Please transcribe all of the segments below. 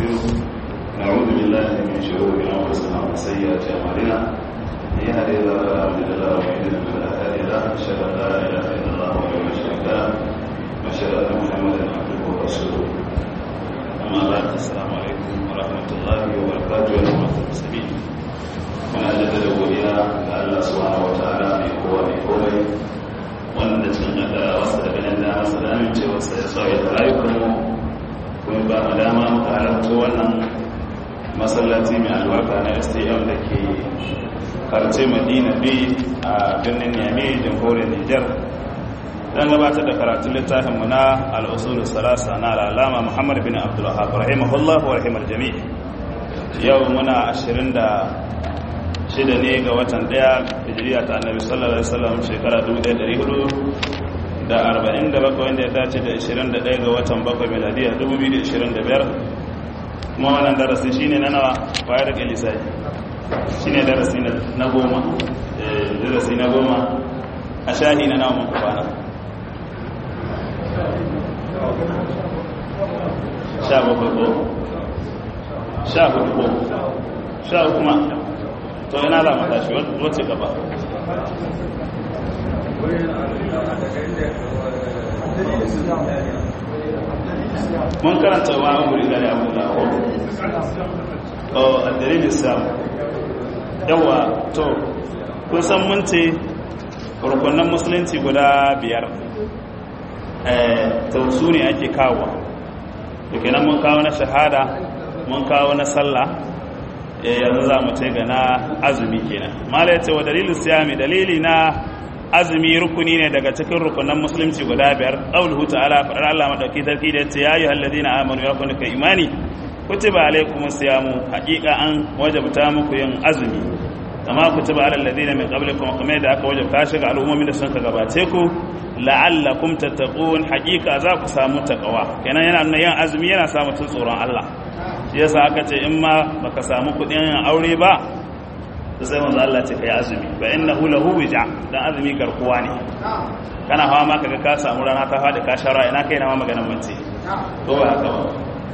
ونستغفره نعوذ بالله من شرور انفسنا وسيئات اعمالنا من يهده الله فلا مضل له ومن يضلل فلا هادي له اشهد ان لا اله الا الله وحده لا شريك له واشهد ان محمدا عبده ورسوله اما بعد السلام عليكم ورحمه الله وبركاته يا جماعه المسلمين muna jaddada godiya ga Allah subhanahu wataala mai kowa mai komai wanda cin da wasu da ganin da masa da amincewa sai ya sauya da rayukanmu kuma ba mu dama muka halarta wannan masallaci mai albarka na stm da ke karce madina b a birnin yami jamhuriyar nijar don gabatar da karatun littafinmu na al'usulun salasa na al'alama muhammad bin abdullahab rahimahullah wa rahimar jami'i yau muna ashirin da shida ne ga watan daya hijiriya ta annabi sallallahu alaihi wasallam shekara 1400 da 47 wanda ya dace da 21 ga watan bakwai miladiya 2025 kuma wannan darasi shine na nawa bayar da lisai shine darasi na goma darasi na goma a shahi na nawa muku bana sha bakwai ko sha hudu ko sha kuma to ina za mu tashi wacce gaba mun karanta wa amuri da abu da ko oh addalilin sam yawa to kun san mun ce rukunan musulunci guda biyar eh to su ne ake kawo to kenan mun kawo na shahada mun kawo na sallah yanzu za mu ce ga na azumi kenan mala ya ce wa dalilin siyami dalili na azumi rukuni ne daga cikin rukunan musulunci guda biyar qauluhu ta'ala fadar Allah madauki sarki da yace ya ayyuhal ladina amanu ya kunu ka imani kutiba alaykumus siyamu haqiqa an wajabta muku yin azumi kama kutiba alal ladina min qablikum kamar da aka wajabta shi ga al'ummomin da sun ka gabace ku la'allakum tattaqun haqiqa za ku samu takawa kenan yana nuna yin azumi yana sa mutun tsoron Allah shi yasa aka ce in ma baka samu kudin aure ba sai manzo Allah ce kai azumi fa innahu lahu wija dan azumi garkuwa ne kana hawa ma kaga ka samu rana ta fadi ka shara ina kai na ma maganar mace to ba haka ba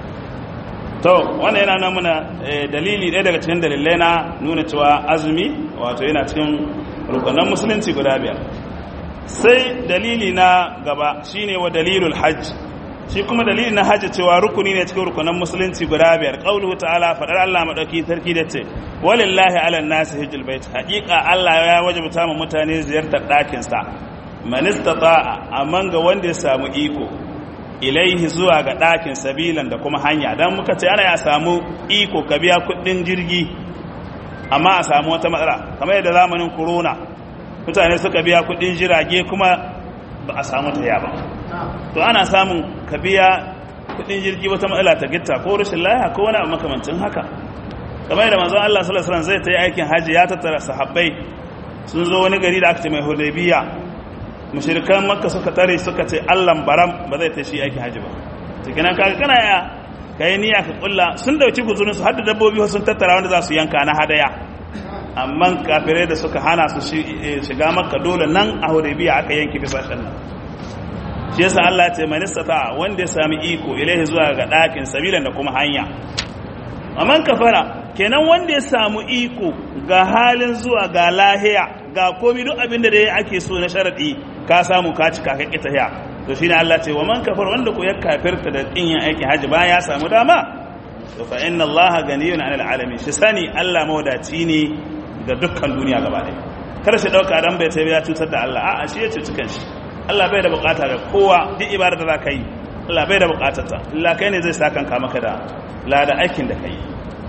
to wannan yana nan muna dalili ɗaya daga cikin dalilai na nuna cewa azumi wato yana cikin rukunan musulunci guda biyar sai dalili na gaba shine wa dalilul hajj shi kuma dalilin na hajji cewa rukuni ne cikin rukunan musulunci guda biyar qauluhu ta'ala fadar Allah madauki sarki da ce walillahi ala nasi hijjul bait haqiqa Allah ya wajabta mu mutane ziyartar dakin sa man istata'a amman ga wanda ya samu iko ilaihi zuwa ga dakin sabilan da kuma hanya dan muka ce ana ya samu iko ka biya kudin jirgi amma a samu wata matsala kamar yadda zamanin corona mutane suka biya kudin jirage kuma ba a samu ta ba to ana samun ka biya kudin jirgi wata matsala ta gitta ko rashin laya ko wani abu makamancin haka kamar yadda manzon Allah sallallahu alaihi wasallam zai ta yi aikin haji ya tattara sahabbai sun zo wani gari da aka ce mai Hudaybiya mushrikan Makka suka tare suka ce Allah baram ba zai ta shi aikin haji ba cikin kaga kana ya kai niyya ka kulla sun dauki guzurin su har da dabbobi sun tattara wanda za su yanka na hadaya amma kafirai da suka hana su shiga Makka dole nan a Hudaybiya aka yanke bisashen nan shi yasa Allah ya ce man istata wanda ya sami iko ilaihi zuwa ga dakin sabilan da kuma hanya amman kafara kenan wanda ya samu iko ga halin zuwa ga lahiya ga komai duk abin da ake so na sharadi ka samu ka cika ka kita ya to shine Allah ce wa man kafara wanda ko ya kafirta da kin yin aikin haji bayan ya samu dama to fa inna Allah ganiyun 'anil alamin shi sani Allah mawadaci ne ga dukkan duniya gaba ɗaya kar shi dauka dan bai sai ya cutar da Allah a'a shi ya cuci kanshi Allah bai da bukata ga kowa duk ibada da za ka yi Allah bai da bukatarta Allah kai ne zai sa kanka maka da lada aikin da ka yi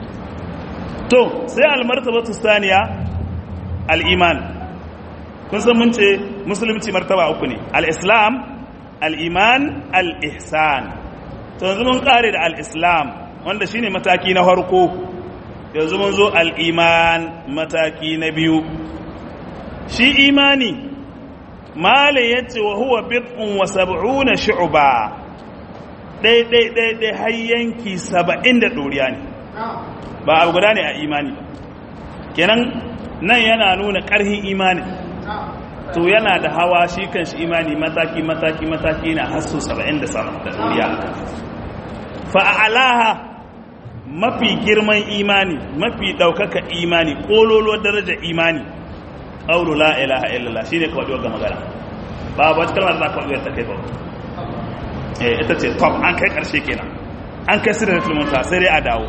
to sai almartabatu saniya al-iman kun san mun ce musulunci martaba uku ne al-islam al-iman al-ihsan to yanzu mun kare da al-islam wanda shine mataki na farko yanzu mun zo al-iman mataki na biyu shi imani malin ya ce wa huwa bid'un wa sab'una shu'ba dai dai dai dai har yanki saba'in da ɗoriya ne ba abu guda ne a imani ba kenan nan yana nuna ƙarhin imani to yana da hawa shi kan shi imani mataki mataki mataki na hasso saba'in da ɗoriya fa'alaha mafi girman imani mafi ɗaukaka imani ƙololo darajar imani ƙaulu la ilaha illallah shine kawai ga magana ba ba wata kalmar da za ka ta kai ba eh ita ce top an kai ƙarshe kenan an kai sirrin filmanta sai dai a dawo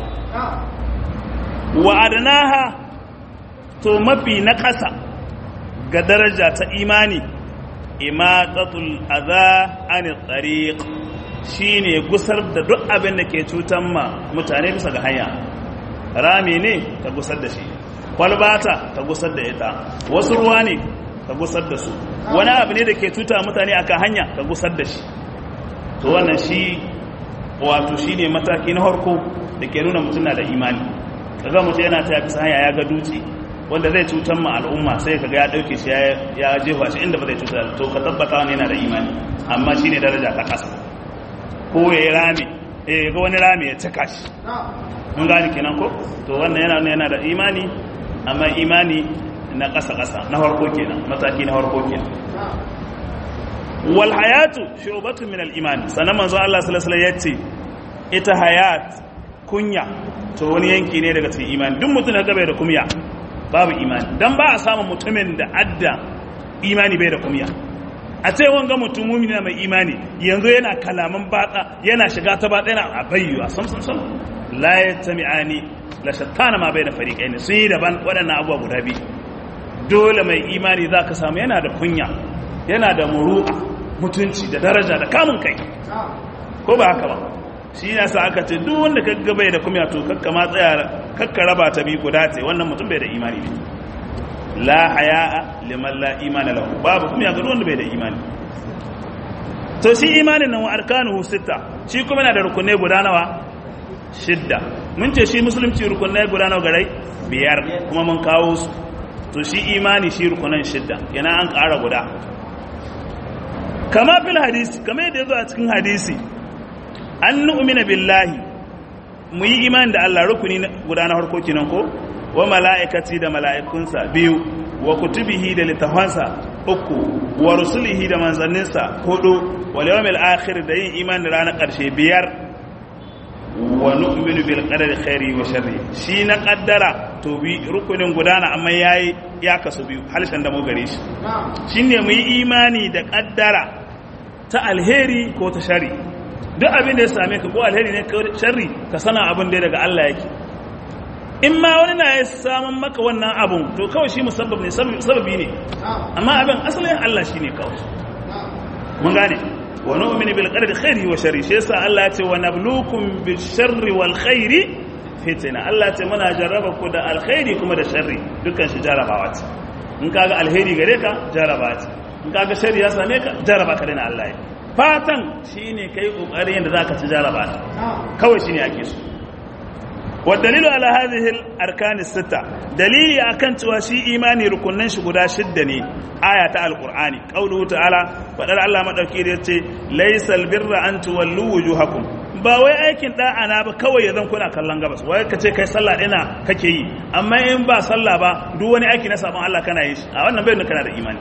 wa adnaha to mafi na ƙasa ga daraja ta imani imatatul adha an tariq shine gusar da duk abin da ke cutan ma mutane bisa ga hanya rami ne ka gusar da shi kwalbata ka gusar da ita wasu ruwa ne ka gusar da su wani abu ne da ke cuta mutane akan hanya ka gusar da shi to wannan shi wato shine mataki na harko da ke nuna mutum na da imani kaga mutum yana ta bisa hanya ya ga dutse wanda zai cutar ma al'umma sai kaga ya dauke shi ya jefa shi inda ba zai cutar to ka tabbata wani yana da imani amma shine daraja ta kasa ko ya yi rami eh ga wani rami ya cika shi mun gani kenan ko to wannan yana yana da imani amma imani na kasa kasa na farko kenan mataki na farko kenan wal hayatu shu'batun min al iman sanan manzo Allah sallallahu alaihi wasallam yace ita hayat kunya to wani yanki ne daga cikin imani duk mutum da bai da kunya babu imani dan ba a samu mutumin da adda imani bai da kunya a ce wanga mutum mumini mai imani yanzu yana kalaman batsa yana shiga ta batsa yana abayyuwa sam sam sam la yatami'ani la shattana ma bai da fariqaini sun yi daban waɗannan abubuwa guda biyu dole mai imani zaka samu yana da kunya yana da muru'a mutunci da daraja da kamun kai ko ba haka ba shi ya sa aka ce duk wanda kaga bai da kumya to kakka ma tsaya kakka raba ta bi guda ce wannan mutum bai da imani ne la haya'a liman la imana lahu babu kumya ga wanda bai da imani to shi imanin nan wa arkanuhu sita shi kuma yana da rukunai guda nawa shidda mun ce shi musulunci rukunai guda nawa garai biyar kuma mun kawo su to shi imani shi rukunan shidda yana an ƙara guda kama fil hadisi kama yadda ya zo a cikin hadisi an nu'mina billahi mu yi imani da Allah rukuni guda na harko kinan ko wa mala'ikati da mala'ikunsa biyu wa kutubihi da littafansa uku wa rusulihi da manzanninsa hudu wa yawmil akhir da yin imani da ranar karshe biyar wa nu'minu bil qadari khairi wa sharri shi na kaddara to bi rukunin gudana amma yayi ya kasu biyu halshen da mu gare shi shine mu yi imani da kaddara ta alheri ko ta shari duk abin da ya same ka ko alheri ne ko sharri ka sana abin da daga Allah yake in ma wani na ya samun maka wannan abun to kawai shi musabbab ne sababi ne amma abin asalin Allah shine kawai mun gane wa nu'minu bil qadari khairi wa sharri shi yasa Allah ya ce wa nabluukum bil sharri wal khairi fitna Allah ya ce muna jarraba ku da alkhairi kuma da sharri dukkan shi jarabawa ce in kaga alheri gare ka jarabawa ce in kaga shari ya same ka jaraba ka dana Allah ya fatan shine kai kokarin yadda zaka ci jaraba kawai shine ake so wa dalilu ala hadhihi al arkan sita dalili akan cewa shi imani rukunnan shi guda shidda ne aya ta alqur'ani qauluhu ta'ala fadar Allah madauki da yace laysal birra an tuwallu wujuhakum ba wai aikin da'a na ba kawai yanzu kuna kallon gabas wai kace kai sallah dina kake yi amma in ba sallah ba duk wani aiki na sabon Allah kana yi shi a wannan bai kana da imani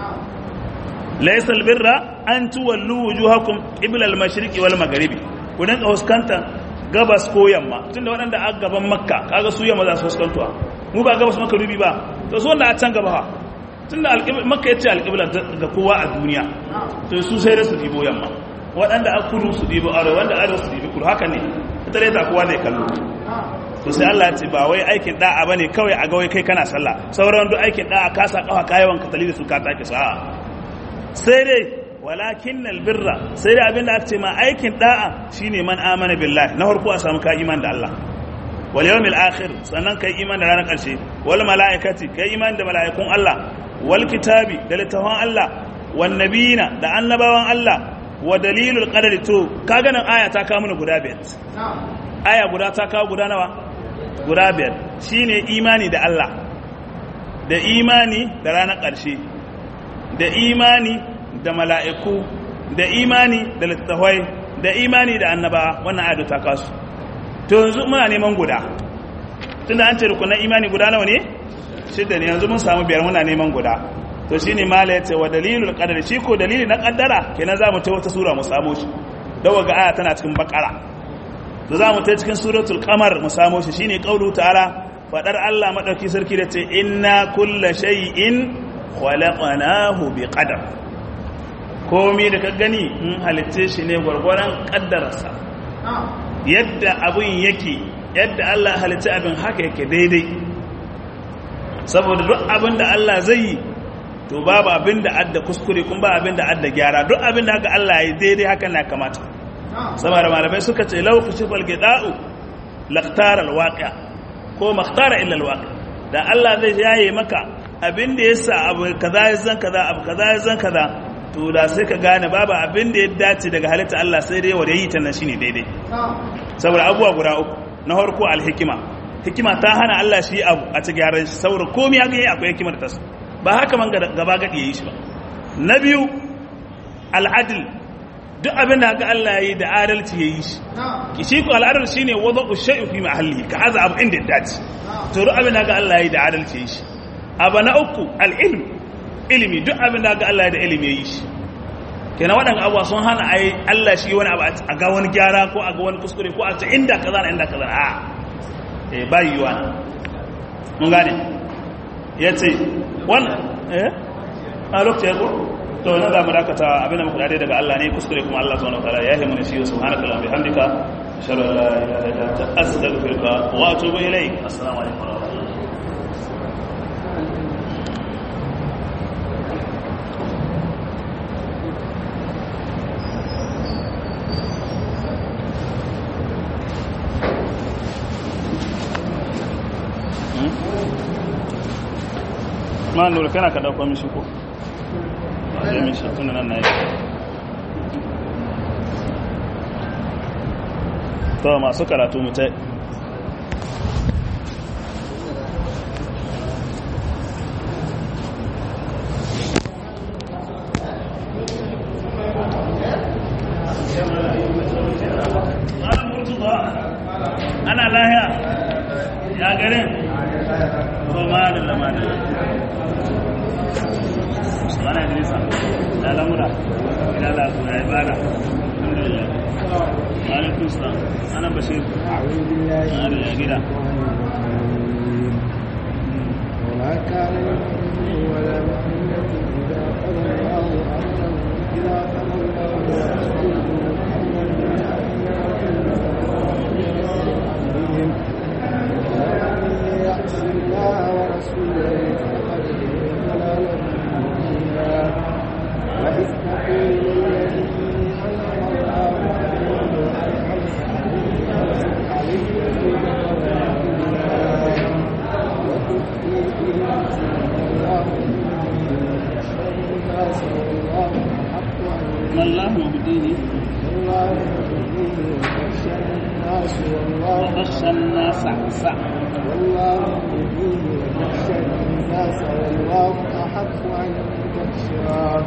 laysal birra an tuwallu wujuhakum qibla al-mashriqi wal maghribi ku dinga huskanta gabas ko yamma tunda waɗanda a gaban makka kaga su yamma za su huskantuwa mu ba gabas maka rubi ba to su wanda a can gaba ha tunda makka yace alqibla ga kowa a duniya to su sai da su dibo yamma waɗanda a kudu su dibo arewa wanda arewa su dibo kudu haka ne ita dai ta kowa zai kallo to sai Allah ya ce ba wai aikin da'a bane kawai a ga wai kai kana sallah sauran duk aikin da'a ka sa kafa kayawan ka tali da su ka take sa'a sai dai walakin albirra sai dai abinda aka ce ma aikin da'a shine man amana billahi na farko a samu ka iman da Allah wal yawmil akhir sannan kai iman da ranar karshe wal malaikati kai iman da malaikun Allah wal kitabi da littafan Allah wan nabiyina da annabawan Allah wa dalilul qadari to kaga nan aya ta kawo mana guda biyar aya guda ta kawo guda nawa guda biyar shine imani da Allah da imani da ranar karshe da imani da mala'iku da imani da littattafai da imani da annaba wannan ayatu ta kasu to yanzu muna neman guda tun da an ce rukunan imani guda nawa ne shidda ne yanzu mun samu biyar muna neman guda to shi ne mala ya ce wa dalilul qadar shi ko dalili na kaddara kenan za mu ta wata sura mu samu shi dawa ga aya tana cikin bakara to za mu ta cikin suratul qamar mu samo shi shine qaulu ta'ala fadar Allah madauki sarki da ce inna kulla shay'in khalaqnahu biqadar komai da ka gani mun halitte shi ne gwargwaron kaddararsa yadda abun yake yadda Allah halitta abin haka yake daidai saboda duk abin da Allah zai yi to babu abin da adda kuskure kuma ba abin da adda gyara duk abin da haka Allah ya daidai haka na kamata saboda malamai suka ce lau kushifal gida'u laqtara alwaqi'a ko makhtara illa alwaqi da Allah zai yaye maka abin da yasa abu kaza ya zan kaza abu kaza ya zan kaza to da sai ka gane babu abin da ya dace daga halitta Allah sai dai wanda yi ta nan shine daidai saboda abubuwa guda uku na farko alhikima hikima ta hana Allah shi abu a ci gyaran shi saboda komai ya ga akwai hikimar ta ba haka man gaba gadi yayi shi ba na biyu al'adl duk abin da haka Allah yayi da adalci yayi shi shi ko al'adal shine wada'u shay'in fi mahallihi ka aza abu inda ya dace to duk abin da haka Allah yayi da adalci yayi shi abu na uku al'ilm ilimi duk abin da haka Allah yayi da ilimi yayi shi kenan waɗanda abuwa sun hana a yi Allah shi wani abu a ga wani gyara ko a ga wani kuskure ko a ce inda kaza na inda kaza a eh ba yiwuwa mun gane ya ce wannan eh a lokacin ya ko to na za mu dakata abin da muka dade daga Allah ne kuskure kuma Allah subhanahu wa ta'ala ya yi mana shi subhanaka wa bihamdika ashhadu an la ilaha illa anta astaghfiruka wa atubu ilayk assalamu alaikum wa rahmatullahi ma nura kana ka dauko mishi ko zai mishi tun nan na yi to masu karatu mutai ana lahiya ya garin to ma da lamarin mana idrisa ya lamura ila la ku ya ibada alhamdulillah alaikum salam ana bashir أعوذ بالله ana ya gida وما كان لمؤمن ولا مؤمنة إذا قضى الله أمرا إذا قضى الله ورسوله أمرا بهم ومن يعص الله ورسوله فقد ضلال مبينا وإذ تقول للذي أنعم الله عليه ما الله مبديه وبخشى الناس سع والله يهديه ويخشى الناس والله أحق أن تخشاه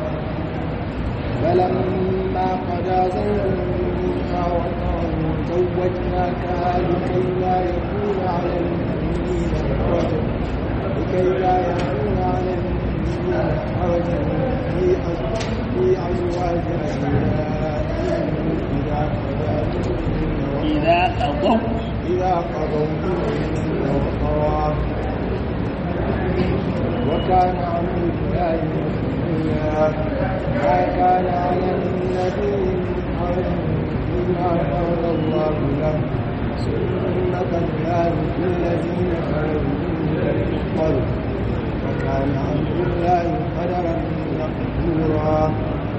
فلما قضى زيد منها وطرا زوجناكها لكي لا يكون على المؤمنين حرج لكي لا يكون على المؤمنين حرج في أز- في أزواج أولادهم إذا قضى منهن إذا قضوا إذا قضوا منهن وطرا وكان أمر الله مفعولا ما كان على النبي من حرج فيما فرض الله له سنة الله في الذين خرجوا من قبل وكان أمر الله قدرا مقدورا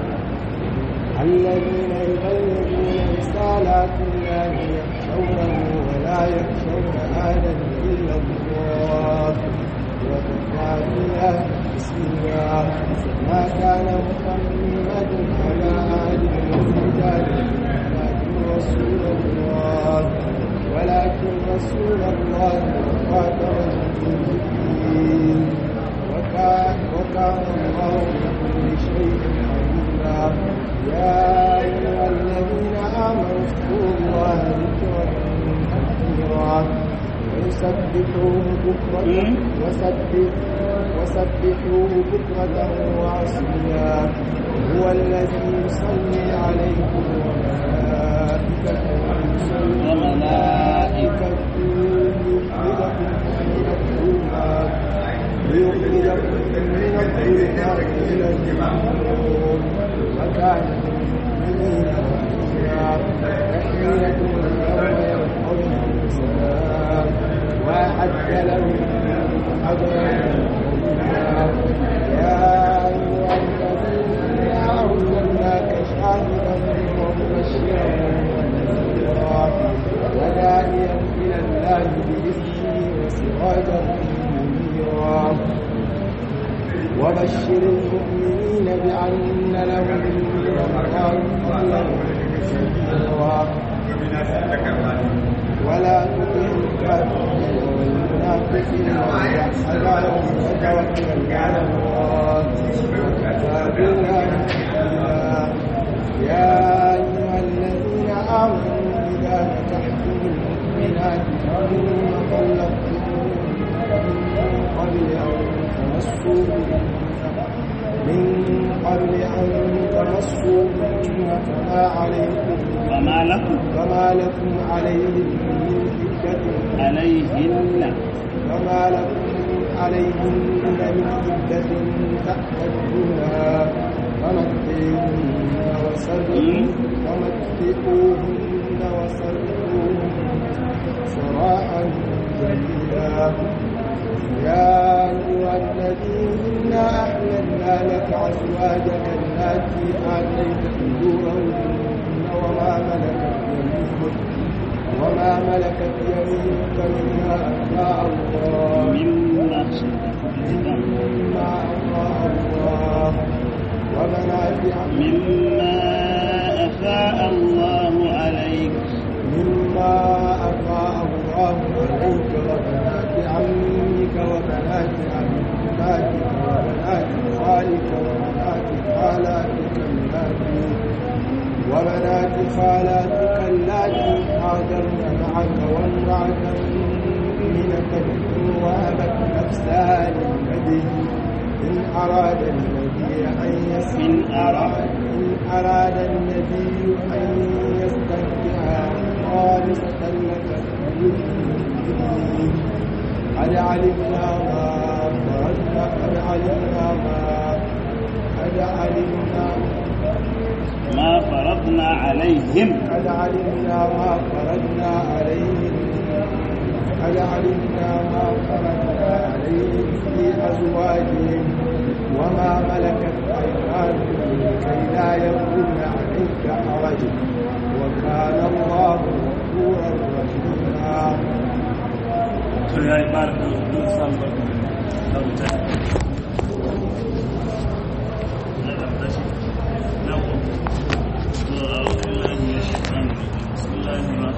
الذين يبلغون رسالات الله يخشونه ولا يخشون أحدا إلا الله وكفى بالله حسيبا ما كان محمد على أحد من رجاله ولكن رسول الله ولكن رسول الله وخاتم النبيين وكان وكان الله بكل شيء عليما يا أيها الذين آمنوا اذكروا الله ذكرا كثيرا وسبحوه بكرة مم. وسبح وسبحوه بكرة وعصيا هو الذي يصلي عليكم وملائكته وملائكته ليخرجكم من الظلمات إلى النور وكان بالمؤمنين رحيما تحيتهم يوم يلقونه سلام وأعد لهم أجرا عظيما يا أيها الذين أرسلناك شاهدا ومبشرا ونذيرا وداعيا إلى الله بإذنه وسراجا منيرا وبشر المؤمنين بأن لهم من الله فضلا كبيرا ولا تطع الكافرين والمنافقين والأحزاب وتوكل على الله وكفى بالله وكيلا يا أيها الذين آمنوا إذا نكحتم المؤمنات ثم طلقتموهن من قبل أن تمسوهن من قبل أن تمسوهن فما عليكم فما لكم فما لكم عليهم من عدة عليهن فما لكم عليهن من عدة تعتدونها فمتعوهن وسرحوهن فمتعوهن وسرحوهن سراحا جميلا يا أيها الذين أحللنا لك أزواجك التي آتيت أجورهن وما ملكت يمينك وما ملكت يمينك مما أفاء الله مما مما أفاء الله وبنات عمك مما أفاء الله عليك مما أفاء الله عليك وبنات عمك وبنات عماتك وبنات خالك وبنات خالاتك اللاتي وبنات خالاتك اللاتي هاجرن معك وامرأة مؤمنة إن وهبت نفسها للنبي إن أراد النبي أن يسر إن أراد إن أراد النبي أن يستنكحها خالصة لك من قد علمنا ما فرضنا قد علمنا ما قد علمنا ما فرضنا عليهم قد علمنا ما فرضنا عليهم قد علمنا ما فرضنا عليهم في أزواجهم وما ملكت أيمانهم كي لا يكون عليك حرج وكان الله غفورا رحيما to ya yi ƙara don samun da wuta na ƙarƙashi na ku to a wani lalata ya shi kan bismillahir